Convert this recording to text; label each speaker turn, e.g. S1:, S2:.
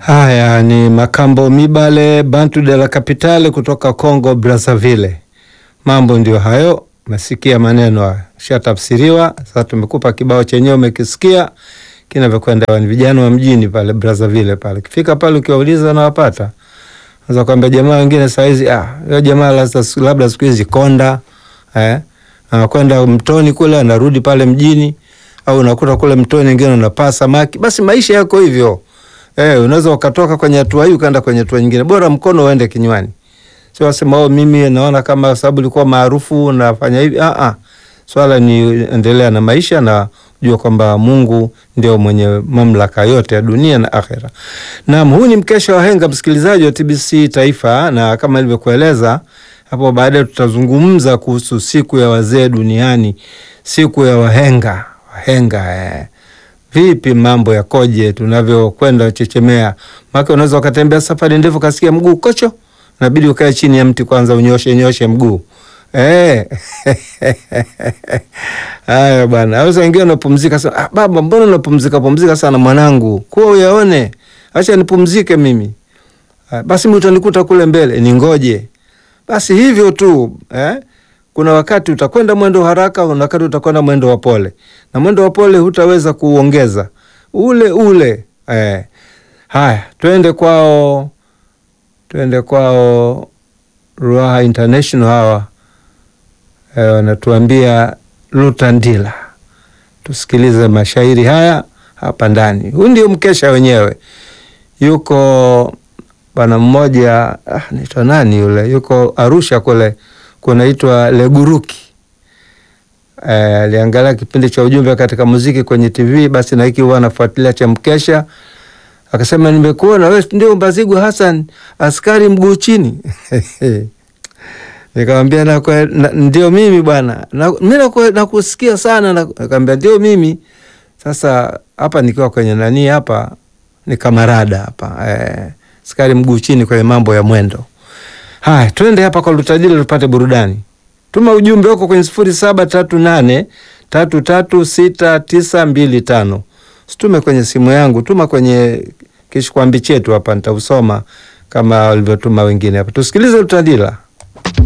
S1: Haya ni Makambo Mibale Bantu de la Capitale kutoka Congo Brazzaville. Mambo ndio hayo, umesikia maneno hayo, shatafsiriwa. Sasa tumekupa kibao chenyewe, umekisikia kinavyokwenda. Ni vijana wa mjini pale Brazzaville pale, kifika pale ukiwauliza nawapata Sasa kwamba jamaa wengine saizi ah, yule jamaa labda siku hizi konda eh, anakwenda mtoni kule anarudi pale mjini, au unakuta kule mtoni wengine unapaa samaki. Basi maisha yako hivyo eh, unaweza ukatoka kwenye hatua hii ukaenda kwenye hatua nyingine, bora mkono uende kinywani. Sio wasema oh, mimi naona kama sababu ulikuwa maarufu nafanya hivi. Ah ah, swala ni endelea na maisha na jua kwamba Mungu ndio mwenye mamlaka yote ya dunia na akhera. Naam, huu ni mkesha wa henga, msikilizaji wa TBC Taifa, na kama ilivyokueleza hapo, baadaye tutazungumza kuhusu siku ya wazee duniani, siku ya wahenga. Wahenga eh. Vipi mambo yakoje tunavyokwenda chechemea? Maana unaweza ukatembea safari ndefu kasikia mguu kocho, inabidi ukae chini ya mti kwanza unyoshe nyoshe mguu eh. Haya bwana, aweza wengine unapumzika sana. Ah, baba, mbona unapumzika pumzika sana mwanangu? Kuwa uyaone, acha nipumzike mimi. Ah, basi mimi utanikuta kule mbele, ningoje. Basi hivyo tu eh? Kuna wakati utakwenda mwendo haraka, kuna wakati utakwenda mwendo wa pole, na mwendo wa pole hutaweza kuongeza ule ule eh. Haya, twende kwao, twende kwao Ruaha International hawa wanatuambia eh, Lutandila. Tusikilize mashairi haya hapa ndani. Huu ndio mkesha wenyewe. Yuko bwana mmoja ah, naitwa nani yule, yuko Arusha kule kunaitwa Leguruki. Aliangalia eh, kipindi cha ujumbe katika muziki kwenye TV, basi na hiki huwa anafuatilia cha mkesha, akasema nimekuona wewe ndio Mbazigwa Hassan askari mguu chini Nikamwambia na, na, ndio mimi bwana, mi nakusikia sana. Nikamwambia ndio mimi. Sasa hapa nikiwa kwenye nani hapa ni kamarada hapa eh, skari mguu chini kwenye mambo ya mwendo. Haya, twende hapa kwa Lutadila tupate burudani. Tuma ujumbe wako kwenye sifuri saba tatu nane tatu tatu sita tisa mbili tano. Situme kwenye simu yangu, tuma kwenye kishikwambi chetu hapa, nitausoma kama walivyotuma wengine hapa. Tusikilize Lutadila.